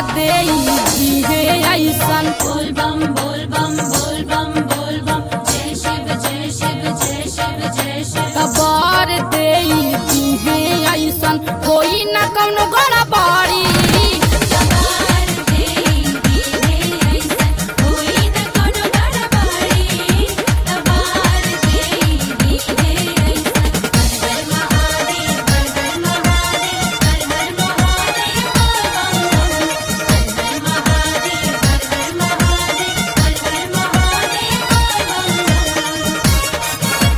दे दिहे ऐसन बोल बम बोल बम बोल बम बोल बम जय शिव जय शिव जय शिव जय शिव कबर दे दिहे ऐसन कोई न कौनो गड़बड़ी कबार दे दीहे ऐसन कोई न कोनो गड़बड़ी कबार दे दीहे ऐसन हर हर महादेव हर हर महादेव हर हर महादेव बोल बम बम हर हर महादेव हर हर महादेव हर हर महादेव बोल बम बम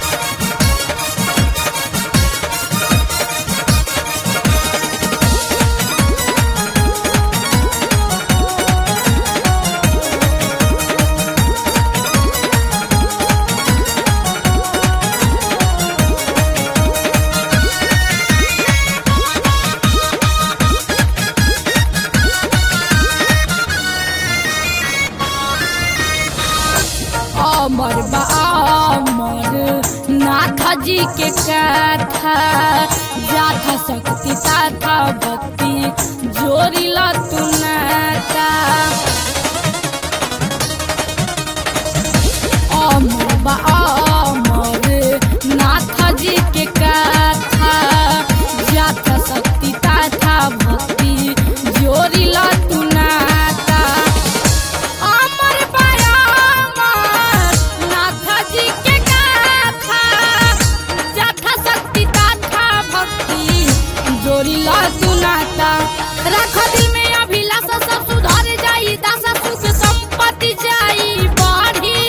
अमर बा अमर नाथ जी के कथा जाथा शक्ति ताथा भक्ति जोड़िला तू नाता अमर बा अमर नाथ जी के कथा जाथा शक्ति ताथा भक्ति जोड़िला तू नाता अमर बयामर नाथ जी के गाथा जथा शक्ति तथा भक्ति जोड़िला सुनाता रख दिल में अभिलाषा सब सुधर जाई दशा सुख संपत्ति जाई बढ़ी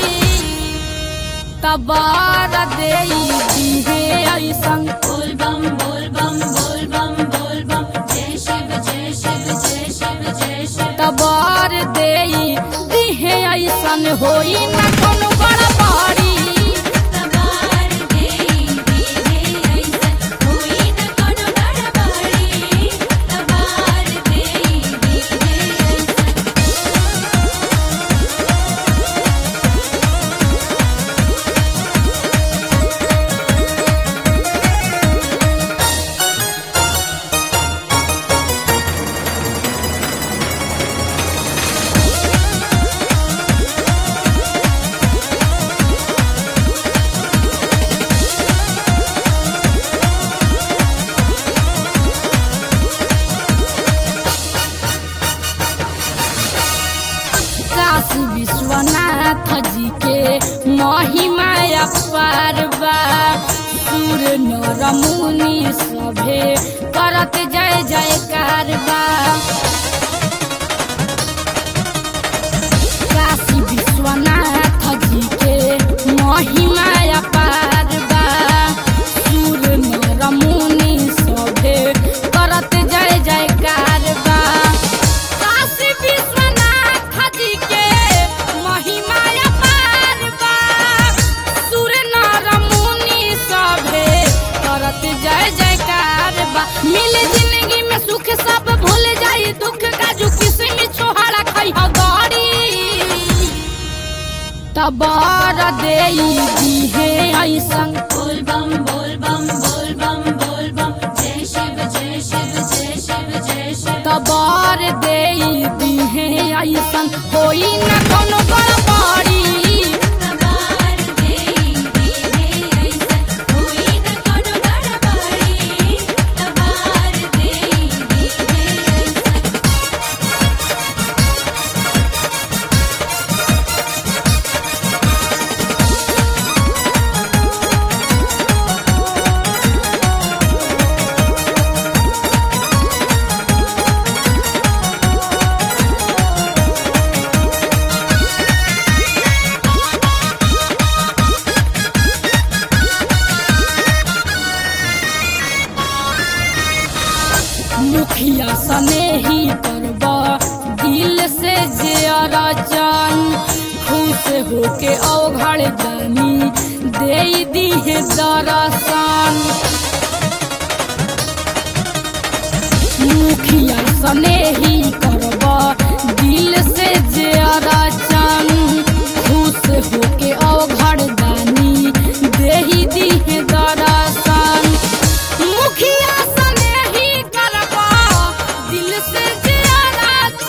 तबार दे दिहे ऐसन बोल बम बोल बम बोल बम बोल बम जय शिव जय शिव जय शिव जय शिव तबार दे दिहे ऐसन होई न कोनो गड़बड़ी कबार दे दीहे ऐसन कोई न कोनो गड़बड़ी कबार दे दीहे ऐसन काशी विश्वनाथ जी के महिमा अपार बा सूर नर मुनि सभे करत जय जयकार बा काशी विश्वनाथ जी के महिमा अपार बा सूर नर मुनि सभे करत जय जयकार बा काशी विश्वनाथ जी के महिमा अपार बा सुर नर मुनि सभे करत जय जयकार बा मिल जिंदगी में सुख सब भूल जाई दुख काजू किस्म छोहाड़ा खाई गड़ी तबार दे दिहे ऐसन बोल बम बोल बम बोल बम बोल बम जय शिव जय शिव जय शिव जय शिव तबार दे दिहे ऐसन होई न कोनो गड़बड़ी कबार दे दीहे ऐसन कोई न कोनो गड़बड़ी कबार दे दीहे ऐसन मुखिया सने ही करबा दिल से जे अरचन खुश होके अवघड़ जानी दे दिहे दर्शन मुखिया सने ही करबा दिल से जे अरचन खुश होके अवघड़ दानी देही दिहे दर्शन मुखिया सने ही करबा दिल से जे अरचन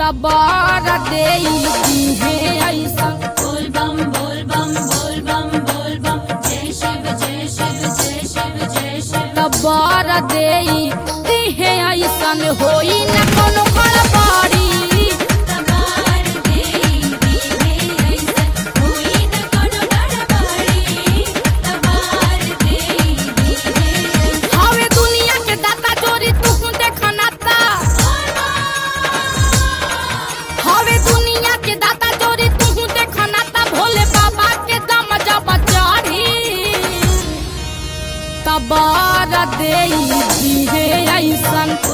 तबार दे है ऐसन बोल बम बोल बम बोल बम बोल बम जय शिव जय शिव जय शिव जय शिव तबार दे है ऐसन होई न कोनो गड़बड़ी तबार देई दीहे ऐसन होई न कोनो गड़बड़ी तबार देई दीहे ऐसन हवे दुनिया के दाता चोरी तू देखनाता हवे दुनिया के दाता चोरी तू देखनाता भोले बाबा के दम जब चढ़ी तबार दे है ऐसन